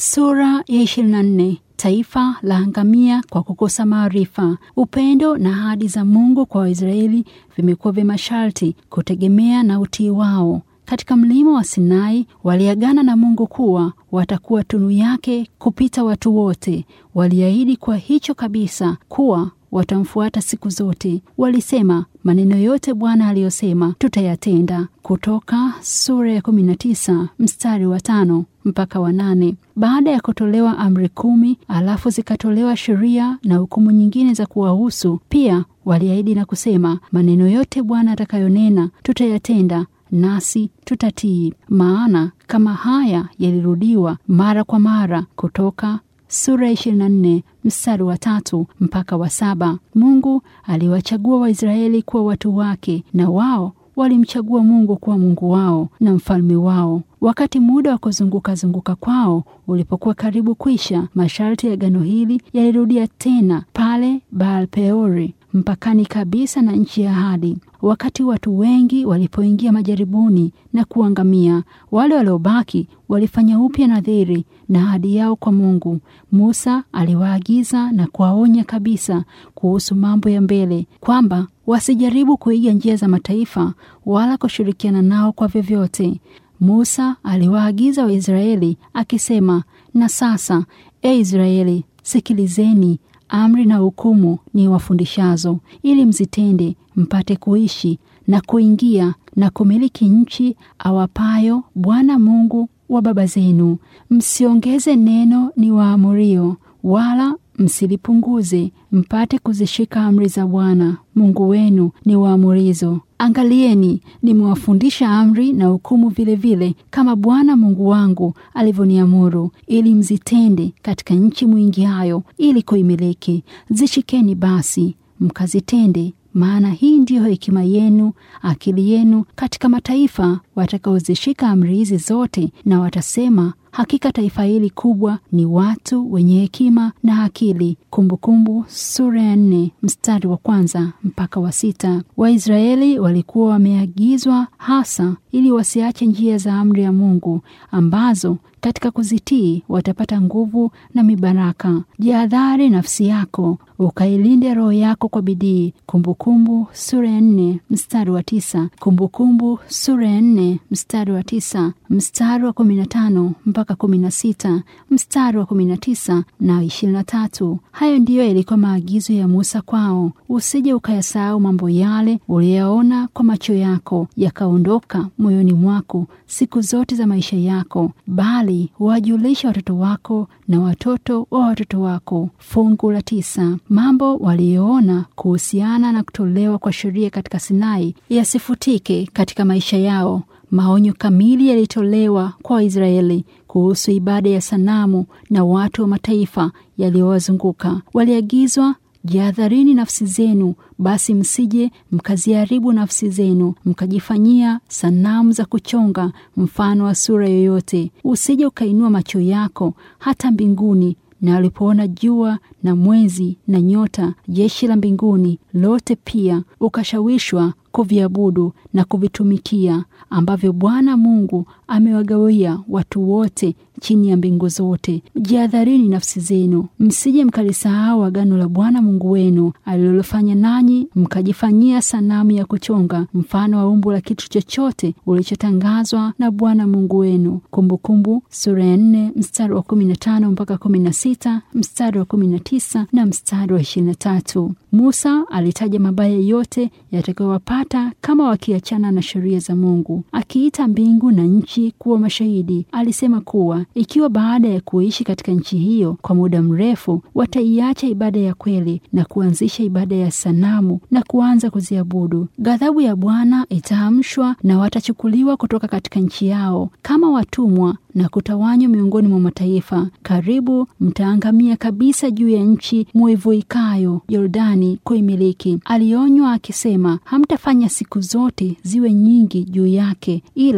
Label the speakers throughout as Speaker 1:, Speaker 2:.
Speaker 1: Sura ya 24. Taifa la angamia kwa kukosa maarifa. Upendo na ahadi za Mungu kwa Waisraeli vimekuwa vya masharti kutegemea na utii wao. Katika mlima wa Sinai waliagana na Mungu kuwa watakuwa tunu yake kupita watu wote. Waliahidi kwa hicho kabisa kuwa watamfuata siku zote. Walisema maneno yote Bwana aliyosema tutayatenda. Kutoka sura ya 19 mstari wa tano mpaka wa nane. Baada ya kutolewa amri kumi, alafu zikatolewa sheria na hukumu nyingine za kuwahusu. Pia waliahidi na kusema maneno yote Bwana atakayonena tutayatenda nasi tutatii. Maana kama haya yalirudiwa mara kwa mara. Kutoka sura ya 24 mstari wa tatu mpaka wa saba. Mungu aliwachagua Waisraeli kuwa watu wake na wao walimchagua Mungu kuwa Mungu wao na mfalme wao. Wakati muda wa kuzunguka zunguka kwao ulipokuwa karibu kwisha, masharti ya agano hili yalirudia tena pale Baal Peori, mpakani kabisa na nchi ya ahadi. Wakati watu wengi walipoingia majaribuni na kuangamia, wale waliobaki walifanya upya nadhiri na ahadi yao kwa Mungu. Musa aliwaagiza na kuwaonya kabisa kuhusu mambo ya mbele, kwamba wasijaribu kuiga njia za mataifa wala kushirikiana nao kwa vyovyote. Musa aliwaagiza Waisraeli akisema, na sasa, e Israeli, sikilizeni amri na hukumu ni wafundishazo, ili mzitende, mpate kuishi na kuingia na kumiliki nchi awapayo Bwana Mungu wa baba zenu. Msiongeze neno ni waamurio, wala msilipunguze, mpate kuzishika amri za Bwana Mungu wenu ni waamurizo. Angalieni, nimewafundisha amri na hukumu vilevile, kama Bwana Mungu wangu alivyoniamuru, ili mzitende katika nchi mwingiayo, ili kuimiliki. Zishikeni basi mkazitende, maana hii ndiyo hekima yenu, akili yenu katika mataifa watakaozishika amri hizi zote, na watasema hakika taifa hili kubwa ni watu wenye hekima na akili. Kumbukumbu sura ya nne mstari wa kwanza mpaka wa sita. Waisraeli walikuwa wameagizwa hasa ili wasiache njia za amri ya Mungu ambazo katika kuzitii watapata nguvu na mibaraka. Jihadhari nafsi yako ukailinde roho yako kwa bidii. Kumbukumbu sura ya nne mstari wa tisa. Kumbukumbu sura ya nne mstari wa tisa, mstari wa kumi na tano mpaka kumi na sita, mstari wa kumi na tisa na ishirini na tatu. Hayo ndiyo yalikuwa maagizo ya Musa kwao. Usije ukayasahau mambo yale uliyaona kwa macho yako yakaondoka moyoni mwako siku zote za maisha yako, bali wajulisha watoto wako na watoto wa watoto wako. Fungu la tisa. Mambo waliyoona kuhusiana na kutolewa kwa sheria katika Sinai yasifutike katika maisha yao. Maonyo kamili yalitolewa kwa Waisraeli kuhusu ibada ya sanamu na watu wa mataifa yaliyowazunguka. Waliagizwa, jihadharini nafsi zenu, basi msije mkaziharibu nafsi zenu mkajifanyia sanamu za kuchonga mfano wa sura yoyote. Usije ukainua macho yako hata mbinguni na alipoona jua na mwezi na nyota, jeshi la mbinguni lote, pia ukashawishwa kuviabudu na kuvitumikia, ambavyo Bwana Mungu amewagawia watu wote chini ya mbingu zote. Jihadharini nafsi zenu, msije mkalisahau agano la Bwana Mungu wenu alilofanya nanyi, mkajifanyia sanamu ya kuchonga mfano wa umbo la kitu chochote ulichotangazwa na Bwana Mungu wenu. Kumbukumbu sura ya nne mstari wa kumi na tano mpaka kumi na sita mstari wa kumi na tisa na mstari wa ishirini na tatu. Musa alitaja mabaya yote yatakayowapata kama wakiachana na sheria za Mungu, akiita mbingu na nchi kuwa mashahidi. Alisema kuwa ikiwa baada ya kuishi katika nchi hiyo kwa muda mrefu wataiacha ibada ya kweli na kuanzisha ibada ya sanamu na kuanza kuziabudu, ghadhabu ya Bwana itaamshwa na watachukuliwa kutoka katika nchi yao kama watumwa na kutawanywa miongoni mwa mataifa. Karibu mtaangamia kabisa juu ya nchi muivuikayo Yordani kuimiliki. Alionywa akisema, hamtafanya siku zote ziwe nyingi juu yake, ila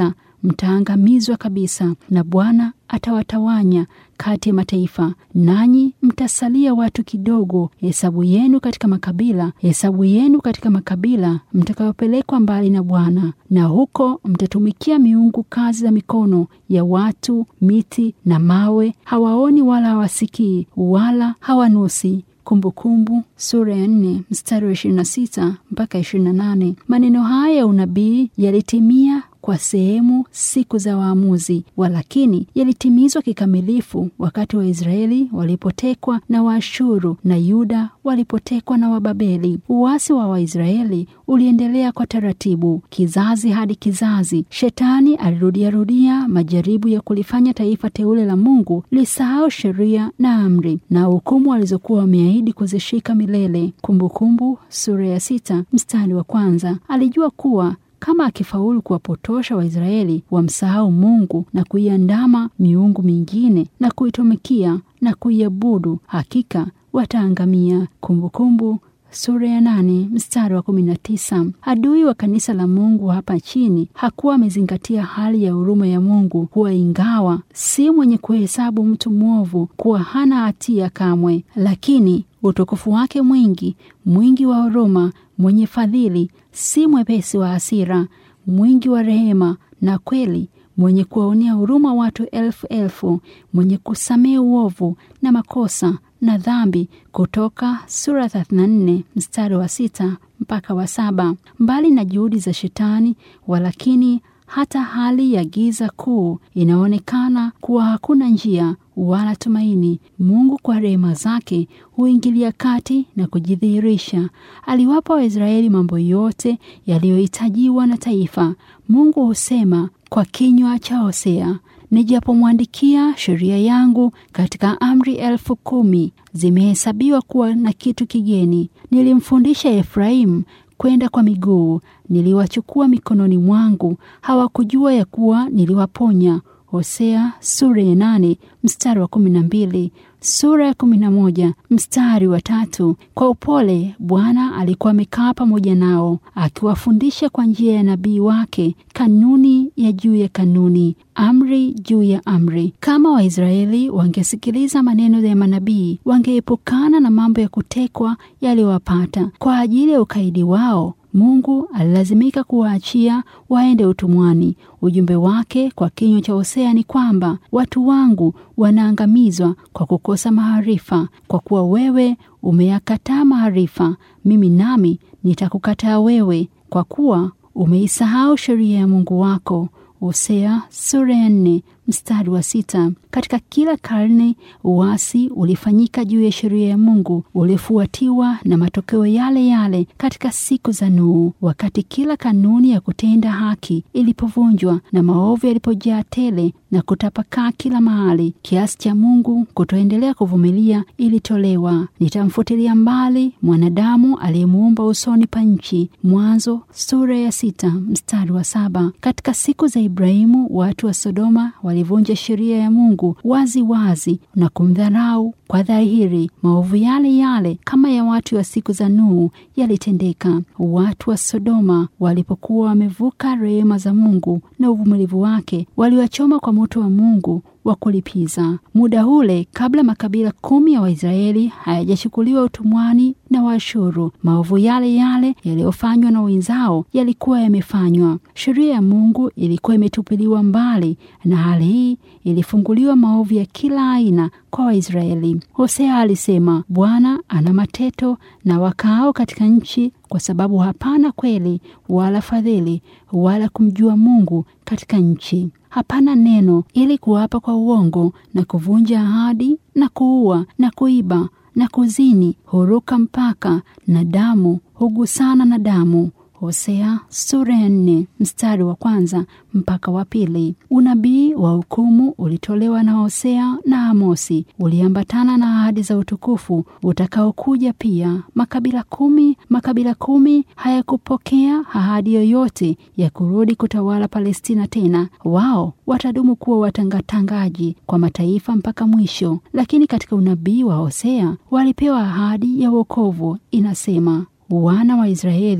Speaker 1: mtaangamizwa kabisa, na Bwana atawatawanya kati ya mataifa, nanyi mtasalia watu kidogo. Hesabu yenu katika makabila, hesabu yenu katika makabila mtakayopelekwa mbali na Bwana, na huko mtatumikia miungu, kazi za mikono ya watu, miti na mawe. Hawaoni wala hawasikii wala hawanusi. Kumbukumbu sura ya nne mstari wa ishirini na sita mpaka ishirini na nane. Maneno haya ya unabii yalitimia kwa sehemu siku za waamuzi, walakini yalitimizwa kikamilifu wakati wa Israeli walipotekwa na Waashuru na Yuda walipotekwa na Wababeli. Uasi wa Waisraeli uliendelea kwa taratibu, kizazi hadi kizazi. Shetani alirudiarudia majaribu ya kulifanya taifa teule la Mungu lisahau sheria na amri na hukumu alizokuwa wameahidi kuzishika milele. Kumbukumbu sura ya sita mstari wa kwanza. Alijua kuwa kama akifaulu kuwapotosha Waisraeli wamsahau Mungu na kuiandama miungu mingine na kuitumikia na kuiabudu, hakika wataangamia. Kumbukumbu sura ya nane mstari wa kumi na tisa. Adui wa kanisa la Mungu hapa chini hakuwa amezingatia hali ya huruma ya Mungu kuwa ingawa si mwenye kuhesabu mtu mwovu kuwa hana hatia kamwe, lakini utukufu wake mwingi, mwingi wa huruma, mwenye fadhili, si mwepesi wa hasira, mwingi wa rehema na kweli, mwenye kuwaonea huruma watu elfu elfu, mwenye kusamehe uovu na makosa na dhambi. Kutoka sura 34 mstari wa sita mpaka wa saba. Mbali na juhudi za Shetani, walakini hata hali ya giza kuu inaonekana kuwa hakuna njia wala tumaini. Mungu kwa rehema zake huingilia kati na kujidhihirisha. Aliwapa Waisraeli mambo yote yaliyohitajiwa na taifa. Mungu husema kwa kinywa cha Hosea, Nijapomwandikia sheria yangu katika amri elfu kumi zimehesabiwa kuwa na kitu kigeni. Nilimfundisha Efraimu kwenda kwa miguu, niliwachukua mikononi mwangu, hawakujua ya kuwa niliwaponya. Hosea sura ya nane mstari wa kumi na mbili sura ya kumi na moja mstari wa tatu. Kwa upole Bwana alikuwa amekaa pamoja nao akiwafundisha kwa njia ya nabii wake kanuni ya juu ya kanuni, amri juu ya amri. Kama Waisraeli wangesikiliza maneno ya manabii, wangeepukana na mambo ya kutekwa yaliyowapata. Kwa ajili ya ukaidi wao Mungu alilazimika kuwaachia waende utumwani. Ujumbe wake kwa kinywa cha Hosea ni kwamba watu wangu wanaangamizwa kwa kukosa maarifa. Kwa kuwa wewe umeyakataa maarifa, mimi nami nitakukataa wewe, kwa kuwa umeisahau sheria ya Mungu wako. Hosea sura ya nne mstari wa sita. Katika kila karne uasi ulifanyika juu ya sheria ya Mungu ulifuatiwa na matokeo yale yale katika siku za Nuhu, wakati kila kanuni ya kutenda haki ilipovunjwa na maovu yalipojaa tele na kutapakaa kila mahali, kiasi cha Mungu kutoendelea kuvumilia ilitolewa. Nitamfutilia mbali mwanadamu aliyemuumba usoni pa nchi. Mwanzo sura ya sita mstari wa saba. Katika siku za Ibrahimu watu wa Sodoma walivunja sheria ya Mungu wazi wazi na kumdharau kwa dhahiri. Maovu yale yale kama ya watu wa siku za Nuhu yalitendeka. Watu wa Sodoma walipokuwa wamevuka rehema za Mungu na uvumilivu wake, waliwachoma kwa moto wa Mungu wa kulipiza. Muda ule kabla makabila kumi ya Waisraeli hayajachukuliwa utumwani na Waashuru, maovu yale yale yaliyofanywa na wenzao yalikuwa yamefanywa. Sheria ya Mungu ilikuwa imetupiliwa mbali, na hali hii ilifunguliwa maovu ya kila aina kwa Waisraeli. Hosea alisema, Bwana ana mateto na wakaao katika nchi, kwa sababu hapana kweli wala fadhili wala kumjua Mungu katika nchi. Hapana neno ili kuapa kwa uongo na kuvunja ahadi na kuua na kuiba na kuzini, huruka mpaka na damu hugusana na damu. Hosea sura ya nne mstari wa kwanza mpaka wa pili. Unabii wa hukumu ulitolewa na Hosea na Amosi, uliambatana na ahadi za utukufu utakaokuja pia. Makabila kumi makabila kumi hayakupokea ahadi yoyote ya kurudi kutawala Palestina tena. Wao watadumu kuwa watangatangaji kwa mataifa mpaka mwisho, lakini katika unabii wa Hosea walipewa ahadi ya wokovu. Inasema wana wa Israeli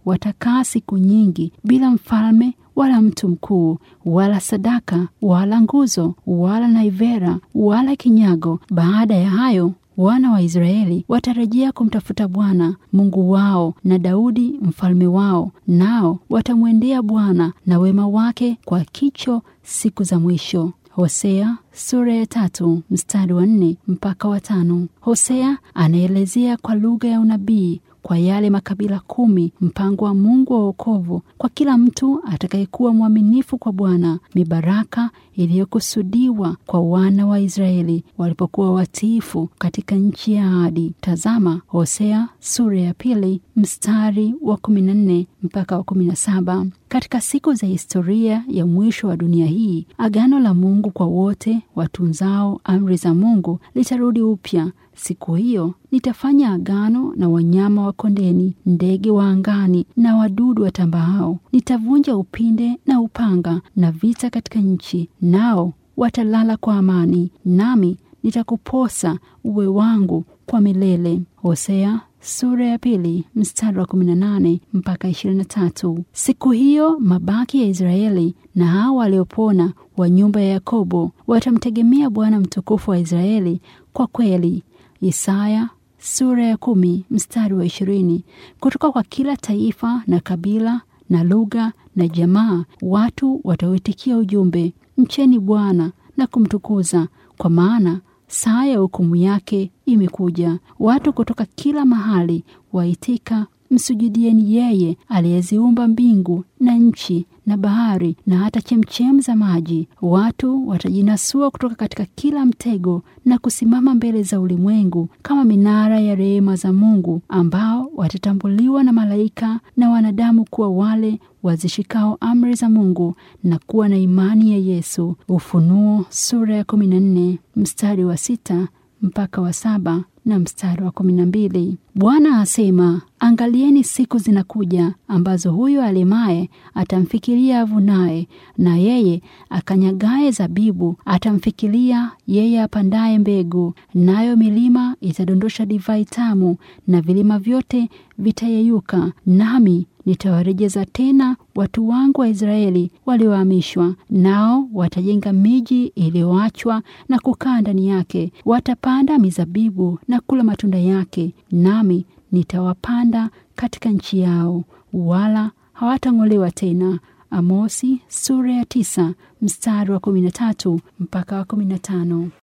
Speaker 1: watakaa siku nyingi bila mfalme wala mtu mkuu wala sadaka wala nguzo wala naivera wala kinyago. Baada ya hayo wana wa Israeli watarejea kumtafuta Bwana Mungu wao na Daudi mfalme wao, nao watamwendea Bwana na wema wake kwa kicho siku za mwisho. Hosea sura ya tatu mstari wa nne mpaka wa tano. Hosea anaelezea kwa lugha ya unabii kwa yale makabila kumi mpango wa Mungu wa wokovu kwa kila mtu atakayekuwa mwaminifu kwa Bwana, mibaraka iliyokusudiwa kwa wana wa Israeli walipokuwa watiifu katika nchi ya ahadi. Tazama Hosea sura ya pili mstari wa kumi na nne mpaka wa kumi na saba. Katika siku za historia ya mwisho wa dunia hii, agano la Mungu kwa wote watunzao amri za Mungu litarudi upya. Siku hiyo nitafanya agano na wanyama wa kondeni, ndege wa angani na wadudu watambaao. Nitavunja upinde na upanga na vita katika nchi, nao watalala kwa amani, nami nitakuposa uwe wangu kwa milele. Hosea sura ya pili mstari wa 18 mpaka 23. Siku hiyo mabaki ya Israeli na hao waliopona wa nyumba ya Yakobo watamtegemea Bwana mtukufu wa Israeli kwa kweli. Isaya sura ya kumi mstari wa ishirini. Kutoka kwa kila taifa na kabila na lugha na jamaa watu watauitikia ujumbe, mcheni Bwana na kumtukuza, kwa maana saa ya hukumu yake imekuja. Watu kutoka kila mahali waitika, msujudieni yeye aliyeziumba mbingu na nchi na bahari na hata chemchem za maji. Watu watajinasua kutoka katika kila mtego na kusimama mbele za ulimwengu kama minara ya rehema za Mungu, ambao watatambuliwa na malaika na wanadamu kuwa wale wazishikao amri za Mungu na kuwa na imani ya Yesu. Ufunuo sura ya 14 mstari wa sita mpaka wa saba na mstari wa kumi na mbili. Bwana asema, angalieni siku zinakuja ambazo huyo alemaye atamfikiria avunaye, na yeye akanyagaye zabibu atamfikiria yeye apandaye mbegu. Nayo milima itadondosha divai tamu, na vilima vyote vitayeyuka, nami nitawarejeza tena watu wangu wa Israeli waliohamishwa, nao watajenga miji iliyoachwa na kukaa ndani yake. Watapanda mizabibu na kula matunda yake, nami nitawapanda katika nchi yao, wala hawatang'olewa tena. Amosi sura ya tisa mstari wa kumi na tatu mpaka wa kumi na tano.